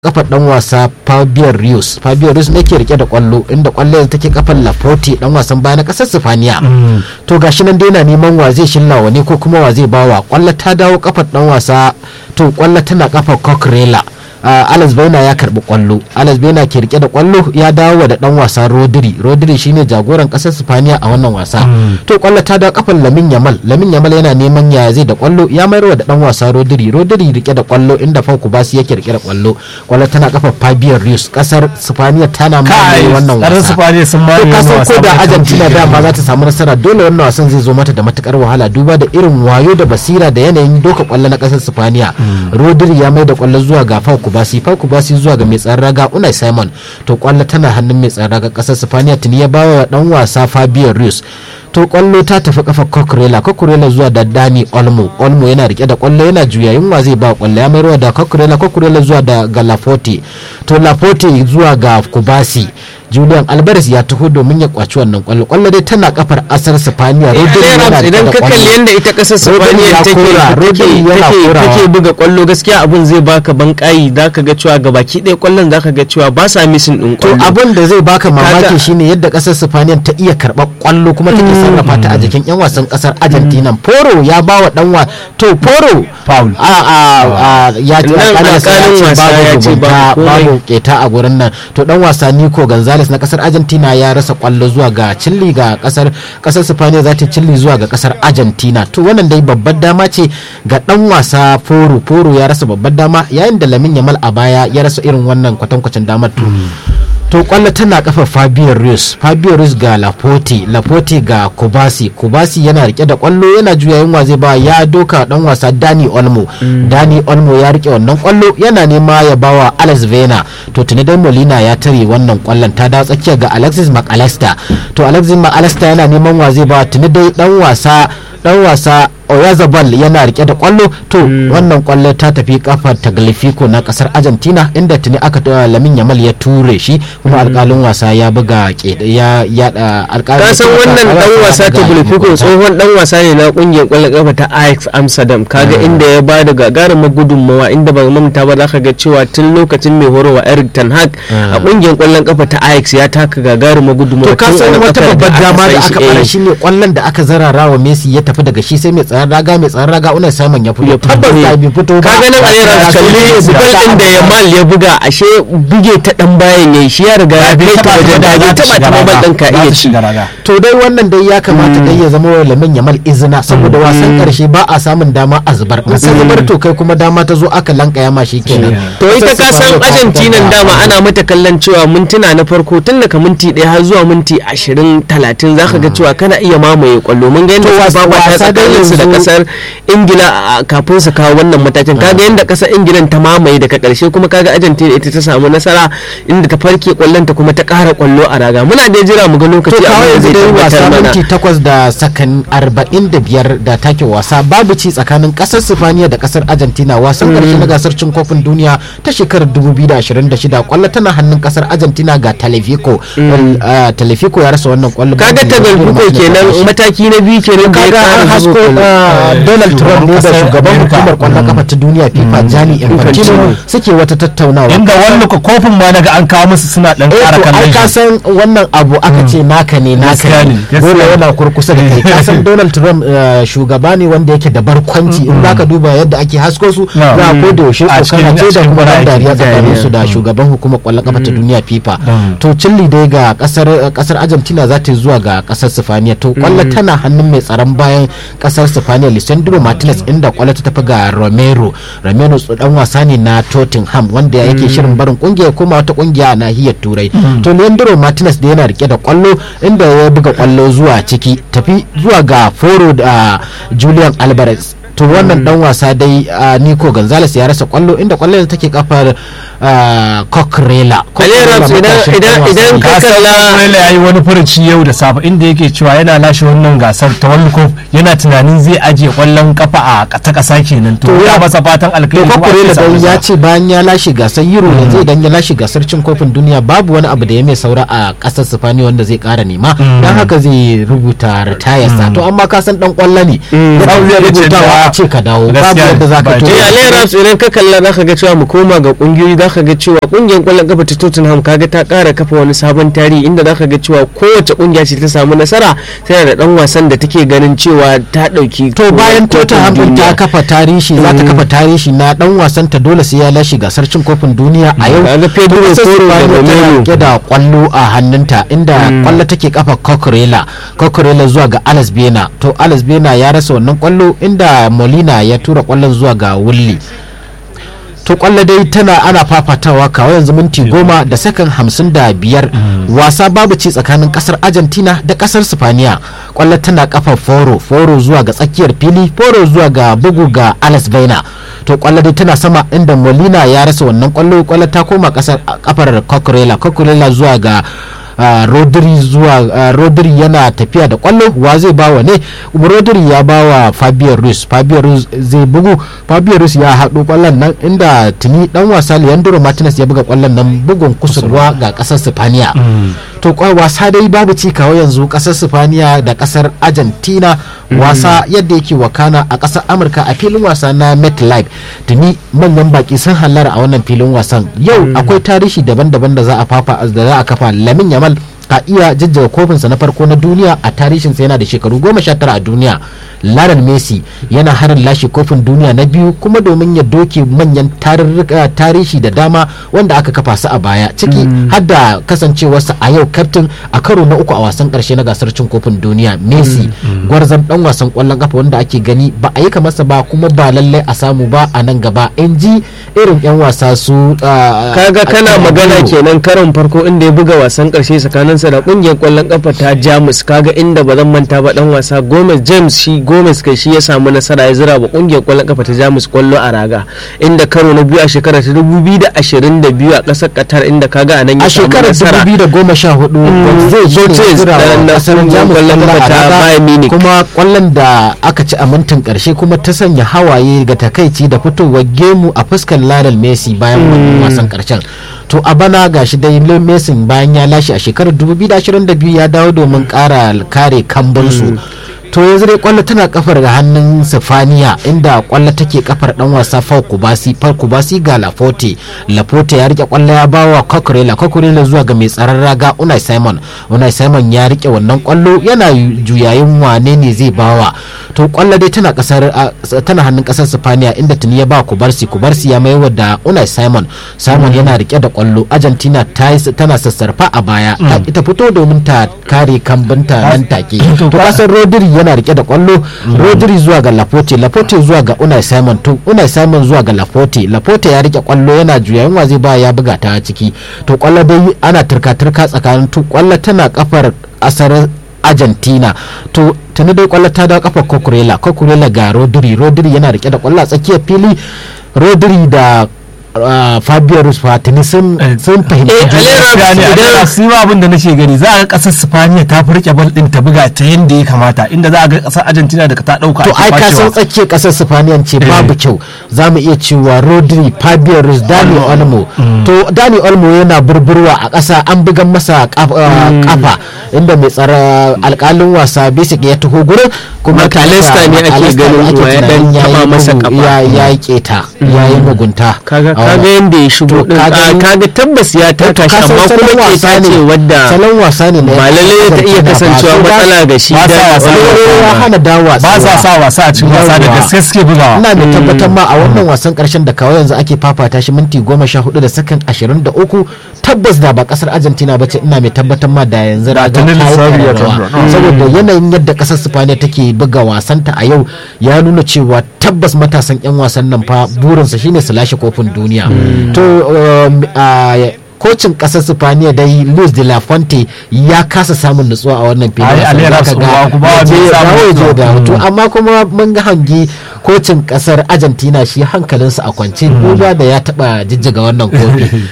kafar dan wasa Fabio Rios Fabio Rios ne ke rike da kwallo inda kwallo yanzu take kafar Laporte dan wasan baya na kasar Sifaniya to gashi nan dai yana neman wa zai shillawa ne ko kuma wa zai bawa kwallo ta dawo kafar dan wasa to kwallo tana kafar Coquerella Uh, Alex Baina ya karbi kwallo Alex Baina ke rike da kwallo ya dawo da dan wasa Rodri Rodri shine jagoran kasar Spaniya a wannan wasa to kwallo ta dawo kafar Lamin Yamal Lamin Yamal yana neman ya zai da kwallo ya mayar da dan wasa Rodri Rodri rike da kwallo inda Fauku Basi yake rike da kwallo kwallo tana kafar Fabio Ruiz kasar Spaniya tana mamaye wannan wasa Spaniya sun to mamaye kasan ko da Argentina dama za ta samu nasara dole wannan wasan zai zo mata da matukar wahala duba da irin wayo da basira da yanayin doka kwallo na kasar Spaniya Rodri ya mai da kwallo zuwa ga Fauku Basi Fauku Basi zuwa ga mai tsaron raga Unai Simon to kwallo tana hannun mai tsaron raga kasar Spaniya tuni ya bawa dan wasa Fabio Ruiz to kwallo ta tafi kafa Coquerella Coquerella zuwa da Dani Olmo Olmo yana rike da kwallo yana juyayin wa zai ba kwallo ya mayarwa da Coquerella Coquerella zuwa da ga Laporte to Laporte zuwa ga Kubasi Julian Alvarez ya taho domin ya kwaci wannan kwallo kwallo dai tana kafar asar Spaniya Rodri yana rike idan da ka kwallo. kalli yadda ita kasar Rodri Spaniya ya take kora, Rodri take yana take korawa. take buga kwallo gaskiya abun zai baka bankayi zaka ga cewa gabaki ɗaya kwallon zaka ga cewa ba sa missing din to kwallo abin da zai baka mamaki Kaga- shine yadda kasar Spaniya ta iya karɓar kwallo kuma take sarrafa ta a jikin yan wasan kasar Argentina Poro ya ba wa dan wa to Poro Foul. a a a ya ce Nan alƙalin wasa ya alƙalin ce wasa ya babu ce mugunta babu komai. babu keta a gurin nan to dan wasa Nico Gonzalez na kasar Argentina ya rasa kwallo zuwa ga Chile ga kasar kasar Spaniya za ta Chile zuwa ga kasar Argentina to wannan dai babbar dama ce ga dan wasa Poro Poro ya rasa babbar dama yayin da Lamin Yamal a baya ya rasa irin wannan kwatankwacin damar to to kwallo tana kafa Fabio Ruiz Fabio Ruiz ga Laporte Laporte ga Kubasi Kubasi yana rike da kwallo yana juya yunwa zai ba ya doka dan wasa Dani Olmo Dani Olmo ya rike wannan kwallo yana nema ya bawa Alex Vena to tuni dai Molina ya tare wannan kwallon ta dawo tsakiya ga Alexis McAllister to Alexis McAllister yana neman wa zai ba tuni dai dan wasa dan wasa Oyazabal yana rike da kwallo to wannan kwallo ta tafi kafar Taglifico na kasar Argentina inda tuni aka ta Lamin Yamal ya ture shi kuma alkalin wasa ya buga ke ya ya da alkalin ka san wannan dan wasa ta Bulfiko tsohon dan wasa ne na kungiyar kwallon kafa ta Ajax Amsterdam kaga inda ya ba da gagarumar gudunmawa inda ba mamta ba zaka ga cewa tun lokacin mai horarwa Eric Ten Hag a kungiyar kwallon kafa ta Ajax ya taka gagarumar gudunmawa to ka tun san a wata kafar babbar dama da san aka shi, fara eh. shi ne kwallon da aka zarara wa Messi ya tafi daga shi sai mai tsaron raga mai tsaron raga Unai Simon ya fito tabbas da bai fito ba ka ganin a yara kalli bugal din da Yamal ya buga ashe buge ta dan bayan yayi shi ya riga ya kai ta wajen da bai taba ta babal din ka iya ci to dai wannan dai ya kamata dai ya zama wa lamin yamal izina saboda wasan karshe ba a samun dama a zubar in sai zubar to kai kuma dama ta zo aka lankaya ma shi kenan to ita ka san Argentina dama ana mata kallon cewa mintuna na farko tun daga minti ɗaya har zuwa minti ashirin talatin zaka ga cewa kana iya mamaye kwallo mun ga yadda wasa- suka babata wasa dai tsakanin su da yanzu- kasar Ingila a- kafin su kawo wannan matakin kaga yadda kasar Ingila ta mamaye daga karshe kuma kaga Argentina ita ta samu nasara inda ta farke kwallon ta kuma ta ƙara kwallo a raga muna da jira mu ga to lokaci kawai abin da yanzu zai dai wasa tabbatar mana minti takwas da sakan arba'in da biyar da take wasa babu ci tsakanin kasar sifaniya da kasar argentina wasan karshe na gasar cin kofin duniya ta shekarar 2026 kwallo tana hannun kasar argentina ga telefico telefico ya rasa wannan kwallo kaga ta galbuko kenan mataki na biyu kenan da ya kaga an ƙara hasko zuwa uh, Donald Trump ne da kasar shugaban America. hukumar kwallon kafa ta duniya FIFA Gianni Infantino suke wata tattaunawa inda wani ko kofin ma daga an kawo musu suna dan eh ƙara to ai kallon ka shi san wannan abu aka ce naka ne naka Gaskiya ne ne, gaskiya dole ne. yana kurkusa da kai ka san Donald Trump uh, shugaba ne wanda yake da barkwanci in zaka duba yadda ake hasko su No. za a koda yaushe A cikin- kokana ce a da cikin kuma ran aiki, dariya tsakanin su da dariya. shugaban hukumar kwallon kafa ta duniya FIFA Mm. to Chile dai ga kasar kasar Argentina za ta yi zuwa ga kasar Sifaniya to kwallo tana hannun mai tsaron bayan kasar Sifaniya Lisandro Martinez inda kwallo ta tafi ga Romero Romero dan wasa ne na Tottenham wanda yake shirin barin kungiya kuma wata kungiya a nahiyar Turai to Leandro Martinez da yana rike da kwallo inda ya buga kwallo zuwa ciki tafi zuwa ga Foro da Julian Alvarez to wannan dan wasa dai uh, Nico Gonzalez ya rasa kwallo inda kwallon take kafar uh, Coquerella Alera, idan- idan- idan ka ka san kalla- Manuel ya yi wani furuci yau da safe inda yake cewa yana lashe wannan gasar ta World Cup yana tunanin zai ajiye kwallon kafa a ta kasa kenan to To ya ya- masa fatan to alkhairi kuma Coquerella ake samu dai ya nasara. ce bayan ya lashe gasar Euro yanzu idan ya lashe gasar cin kofin duniya babu wani abu da ya mai saura a kasar Sifani wanda zai kara nema dan haka zai rubuta ritayarsa to amma ka san dan kwallo ne Mm. yana Zai iya ce rubutawa da- a ce ka dawo babu Gaskiya yadda za ka ba to je eh alayyar raps idan ka kalla za ka ga cewa mu koma ga kungiyoyi za ka ga cewa kungiyar kwallon kafa ta tottenham kaga ta kara kafa wani sabon tarihi inda za ka ga cewa kowace kungiya ce ta samu nasara tana da dan wasan da take ganin cewa ta dauki to bayan kofin Tottenham din ta duniya. kafa tarihi za ta kafa tarihi na dan wasan ta dole sai ya lashe gasar cin kofin duniya a yau Kaga Pedro Ƙasar Porro da Spaniya tana Romero. rike da kwallo a hannunta inda kwallo take kafa Cucurella Cucurella zuwa ga Alex Bena to Alex Bena ya rasa wannan kwallo inda Molina ya tura kwallon zuwa ga Wulli to kwallo dai tana ana fafatawa kawai yanzu minti goma da sakan hamsin da biyar wasa babu ci tsakanin kasar argentina da kasar spaniya kwallo tana kafa foro foro zuwa ga tsakiyar fili foro zuwa ga bugu ga alex baina to kwallo dai tana sama inda molina ya rasa wannan kwallo kwallo ta koma kasar kafar cocorella cocorella zuwa ga Uh, rodri zuwa uh, rodri yana tafiya da kwallo wa zai bawa ne rodri ya bawa fabio ruiz fabio ruiz zai bugu fabio ruiz ya haɗo kwallon nan inda tuni dan wasa leandro martinez ya buga kwallon nan bugun kusurwa ga ƙasar sifaniya to kwa wasa dai babu ci kawo yanzu ƙasar sifaniya da ƙasar argentina wasa yadda yake wakana a ƙasar amurka a filin wasa na metlife tuni manyan baki sun hallara a wannan filin wasan yau akwai tarihi daban-daban da za a fafa da za a kafa lamin yamal ka iya jajjaga kofinsa na farko na duniya a tarihinsa yana da shekaru goma sha tara a duniya Lionel Messi yana harin lashe kofin duniya na biyu kuma domin ya doke manyan tarurruka tarihi da dama wanda aka kafa su a baya ciki har da kasancewarsa a yau kaftin a karo na uku a wasan karshe na gasar cin kofin duniya Messi gwarzon dan wasan kwallon kafa wanda ake gani ba a yi kamarsa ba kuma ba lallai a samu ba a nan gaba in ji irin yan wasa su uh, kaga kana magana kenan karon farko inda ya buga wasan karshe tsakaninsa da kungiyar kwallon kafa ta jamus kaga inda ba zan manta ba dan wasa gomez james shi gomez kai shi ya samu nasara ya zira ba kungiyar kwallon kafa ta jamus kwallo a raga inda karo na biyu a shekara ta 2022 a kasar qatar inda kaga a nan ya a samu shekarar nasara 2014 zai je ne Zai zira da- wa na kasar kungiyar jamus kwallon kwallo kafa a ta raga, Bayern Munich. kuma kwallon da aka ci a mintin karshe kuma ta sanya hawaye ga takaici da fitowar gemu a fuskar Lionel Messi bayan wannan wasan karshen to a bana gashi dai Lionel Messi bayan ya lashe a shekarar 2022 ya dawo domin kara kare kambunsu to yanzu dai kwallo tana kafar ga hannun sifaniya inda kwallo take kafar dan wasa Fau Kubasi Fau Kubasi ga Lafote Lafote ya rike kwallo ya bawa Kokurela Kokurela zuwa ga mai tsaron raga Unai Simon Unai Simon ya rike wannan kwallo yana juyayin wane ne zai bawa to kwallo dai tana kasar a- tana hannun kasar Sifaniya inda tuni ya ba Kubarsi Kubarsi ya maiwa da Unai Simon Simon yana rike da kwallo Argentina ta yi- tana sassarfa a baya ta ita fito domin ta kare kambinta nan take to kasar Rodri yana rike da kwallo Rodri zuwa ga Laporte Laporte zuwa ga Unai Simon to Unai Simon zuwa ga Laporte Laporte ya rike kwallo yana juyayin wa zai ba ya buga ta ciki to kwallo dai ana turka turka tsakanin to kwallo tana kafar asar Argentina to tuni dai kwallo ta dawo kafar Cucurella Cucurella ga Rodri Rodri yana rike da kwallo a tsakiyar fili Rodri da uh, Fabio Ruiz tuni sun sun fahimci Eh, juna. Alera, gaskiya ne idan- a su ma abin da nake gani za a ga kasar Spaniya ta fi rike bal din ta buga ta yanda ya kamata inda za a ga kasar Argentina da ta dauka to ake ai ka san kwacewa. tsakiyar kasar sifaniyan ce babu kyau za mu iya cewa rodri fabio ruiz dani olmo to dani olmo yana burburwa a ƙasa an bugan masa kaf- uh, kafa inda mai tsara alƙalin wasa basic ya taho gurin kuma McAllister ne ake McAllister ganin ake wa ya dan tunanin taba yayi masa mugu- kafa. ya ya yi keta ya yi mugunta kaga a kaga wannan. yanda ya shigo To, din kaga a, in- kaga tabbas ya taka shi ka san amma salon kuma wasa keta ne ce wadda salon wasa ne na ba lalle ta iya Argentina ba. kasancewa So, ba- matsala ga shi ba sa dan wasa da Olmo. ya hana dawa ba sa sa wasa a cikin wasa da Yawwa. gaske suke bugawa ina mai tabbatar ma a wannan wasan karshen da kawai yanzu ake fafata shi minti goma sha hudu da sakan ashirin da uku tabbas da ba kasar argentina ba ce ina mai tabbatar ma da yanzu raga tuni ta yi lissafi ya ƙararrawa. canza. saboda yanayin yadda kasar spaniya take buga wasanta a yau ya nuna cewa tabbas matasan yan wasan nan fa burinsa shine su lashe kofin duniya to um, a- kocin kasar spaniya dai luis de la fuente ya kasa samun nutsuwa a wannan filin Ai, wasan. Alera Zaka ga Tsohuwa kuma ya je bai ya samu dawo ya je ya nutsuwa. dawo. to amma kuma mun ga hangi kocin kasar argentina shi hankalinsa a kwance duba da ya taba jijjiga wannan kofi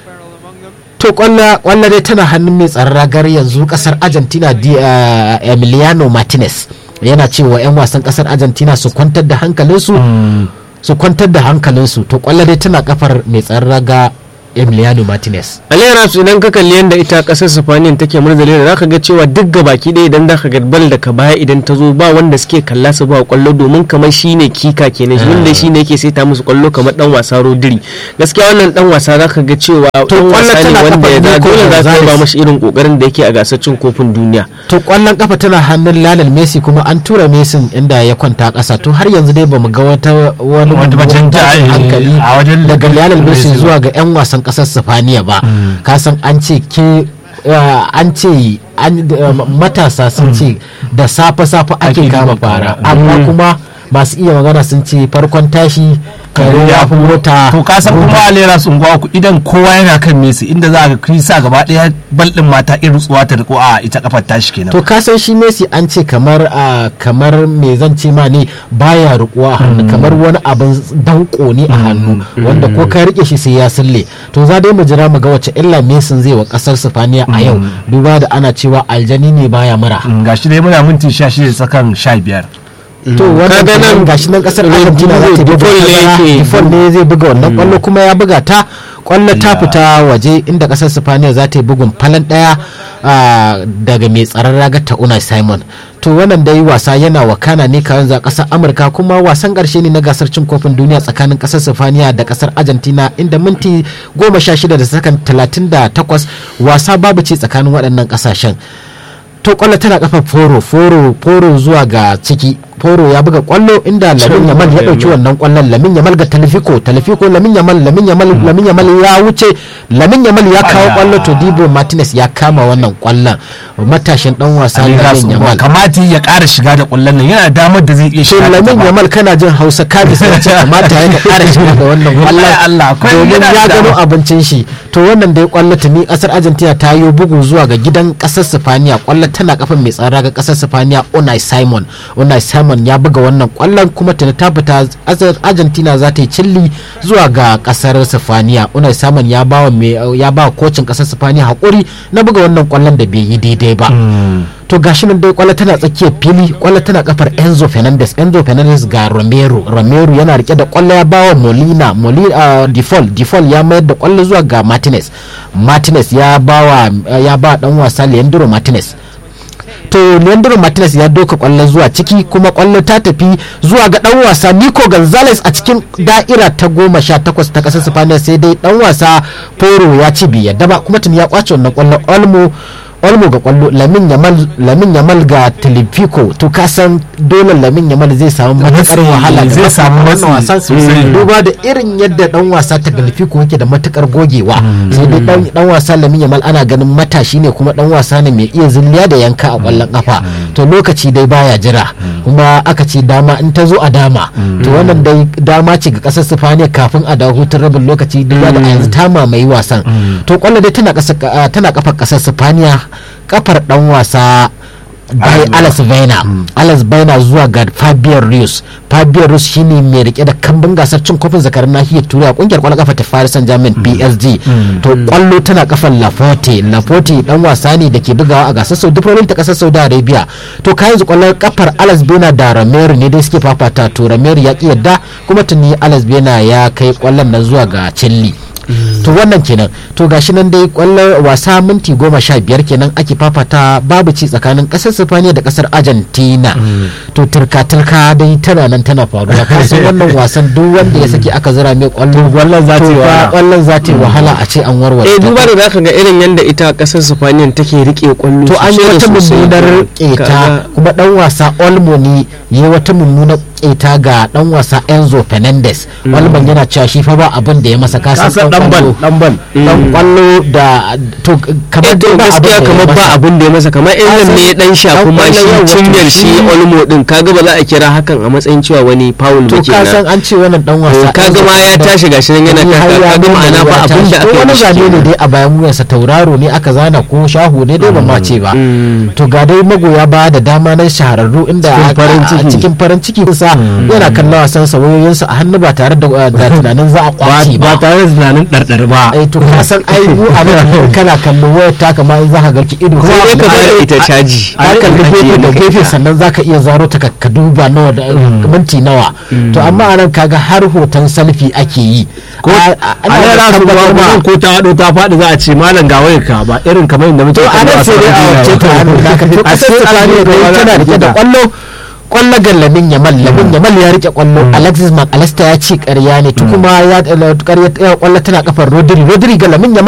to kwalla kwalla dai tana hannun mai tsaron ragar yanzu kasar argentina di, uh, emiliano martinez yana cewa 'yan wasan kasar argentina su kwantar da hankalinsu su kwantar da hankalinsu to kwalla dai tana kafar mai tsaron raga emiliano martinez alayyar idan ka kalli yadda ita kasar sifaniyan take murzali da zaka ga cewa duk gabaki ɗaya idan zaka ga bal daga baya idan ta zo ba wanda suke kalla su ba kwallo domin kamar shine kika kenan shi wanda shine yake saita musu kwallo kamar dan wasa rodiri gaskiya wannan dan wasa zaka ga cewa dan wasa ne wanda ya da dole za ka ba mashi irin kokarin da yake a gasar cin kofin duniya to kwallon kafa tana hannun Lionel Messi kuma an tura Messi inda ya kwanta ƙasa to har yanzu dai bamu ga wata wani hankali daga Lionel Messi zuwa ga 'yan wasan ƙasar Sifaniya ba ka san an ce ke an ce matasa sun ce da safe-safe ake kama fara amma kuma masu iya magana sun ce farkon tashi kare ya fi mota to ka san kuma alera sun gwa ku idan kowa yana kan Messi inda za ga krisa gaba daya bal din mata irin tsuwa ta riko a ita kafar tashi kenan to ka san shi Messi an ce kamar a kamar me zan ce ma ne baya rikuwa a hannu kamar wani abin danko ne a hannu wanda ko ka rike shi sai ya sulle to za dai mu jira mu ga wace illa Messi zai wa kasar Sifaniya a yau duba da ana cewa aljani ne baya mura gashi dai muna minti 16 sakan 15 to wannan nan gashi nan kasar Argentina za ta buga ne zai buga wannan kwallo kuma ya buga ta kwallo ta fita waje inda kasar Spaniya za ta yi bugun falan daya daga mai tsaron ragar ta Unai Simon to wannan dai wasa yana wakana ne kawai za kasar Amurka kuma wasan karshe ne na gasar cin kofin duniya tsakanin kasar Spaniya da kasar Argentina inda minti goma sha shida da sakan talatin da takwas wasa babu ce tsakanin waɗannan ƙasashen to kwallo tana kafa foro foro foro zuwa ga ciki foro ya buga kwallo inda lamin yamal ya dauki wannan kwallon lamin yamal ga talifiko talifiko lamin yamal lamin yamal lamin yamal ya wuce lamin yamal ya kawo kwallo to dibo martinez ya kama wannan kwallon matashin dan wasa lamin yamal kamata ya kara shiga da kwallon nan yana damar da zai iya shiga lamin yamal kana jin hausa kaji sai ce kamata ya kara shiga da wannan kwallon domin ya gano abincin shi to wannan dai kwallo tuni kasar argentina ta yi bugu zuwa ga gidan kasar sifaniya kwallo tana kafin mai tsara ga kasar sifaniya unai simon unai simon ya buga wannan kwallon kuma tuni ta fita argentina za ta yi cilli zuwa ga kasar sifaniya unai simon ya ba ya ba kocin kasar sifaniya hakuri na buga wannan kwallon da bai yi daidai ba to gashi nan dai kwallo tana tsakiyar fili kwallo tana kafar enzo fernandez enzo fernandez ga romero romero yana rike da kwallo ya bawa molina molina uh, default default ya mayar da kwallo zuwa ga martinez martinez ya bawa ya ba dan wasa leandro martinez to leandro martinez ya doka kwallo zuwa ciki kuma kwallo ta tafi zuwa ga dan wasa nico gonzalez a cikin da'ira ta goma sha takwas ta kasar spaniya sai dai dan wasa poro ya ci biya daba kuma tun ya kwace wannan kwallo olmo olmo ga kwallo lamin yamal lamin yamal ga tilifico to ka san dole lamin yamal zai samu matukar wahala zai samu wannan wasan duba da irin yadda dan wasa ta tilifico yake da matukar gogewa sai dai dan dan wasa lamin yamal ana ganin matashi ne kuma dan wasa ne mai iya zilliya da yanka a kwallon kafa to lokaci dai baya jira kuma aka ce dama in ta zo a dama to wannan dai dama ce ga kasar Sifaniya kafin a dawo hutun rabin lokaci duba da a yanzu ta mamaye wasan to kwallo dai tana tana kafar kasar Sifaniya kafar dan wasa bai Alex Baina Alex Baina zuwa ga Fabian Rios Fabian Rios shine mai rike da kambun gasar cin kofin zakarin nahiyar turai a kungiyar kwallon kafa ta Paris Saint-Germain PSG to kwallo tana kafar Laforte Laforte dan wasa ne da ke bugawa a gasar Saudi Pro ta kasar Saudi Arabia to kai yanzu kwallon kafar Alex Baina da Romero ne dai suke fafata to Romero ya ki yadda kuma tuni Alex Baina ya kai kwallon nan zuwa ga Chelsea to wannan kenan to gashi nan dai kwallon wasa minti goma sha biyar kenan ake fafata babu ci tsakanin kasar sifaniya da kasar argentina to turka turka dai tana nan tana faruwa kasan wannan wasan duk wanda ya saki aka zira mai kwallo kwallon za ta kwallon za ta wahala a ce an warware eh duba da zaka ga irin yanda ita kasar sifaniya take rike kwallo to an yi wata mummunar keta kuma dan wasa olmo ne yi wata mummunar keta ga dan wasa Enzo Fernandez Walban yana cewa shi fa ba abin da ya masa kasan dan bal dan bal dan kwallo da to kamar dai ba gaskiya kamar ba abin da ya masa kamar irin ne ya dan sha kuma shi cinyar shi Olmo din kaga ba za a kira hakan a matsayin cewa wani foul ba to ka san an ce wannan dan wasa kaga ma ya tashi gashi nan yana kaka kaga ma'ana ba abin da aka wani zane ne dai a bayan wuyarsa tauraro ne aka zana ko shahu ne dai ba ma ce ba to ga dai magoya ba da dama na shahararru inda farin ciki cikin farin ciki sa yana kallon wasan sa wayoyinsa a hannu ba tare da da tunanin za a kwace ba ba tare da tunanin ɗarɗar ba ai to ka san ai mu a nan kana kallon wayar ta kamar za ka garki ido sai dai ka Kuma- bada ita caji ka kalli gefe da gefe sannan zaka iya zaro ta ka- ka duba nawa da minti nawa to amma anan kaga har hoton selfie ake yi ko A- a a- ana nan da za su tabbatar ba ma- ko ta haɗo ta faɗi za a ce malam ga wayar ka ba irin kamar inda muke to a nan sai dai a wace ta hannu da ka to a kasar sai Spaniya da tana rike da kwallo kwallo ga lamin yamal lamin yamal ya rike kwallo alexis mcallister ya ce ƙarya ne to kuma ya ƙarya kwallo tana kafar rodri rodri ga lamin yamal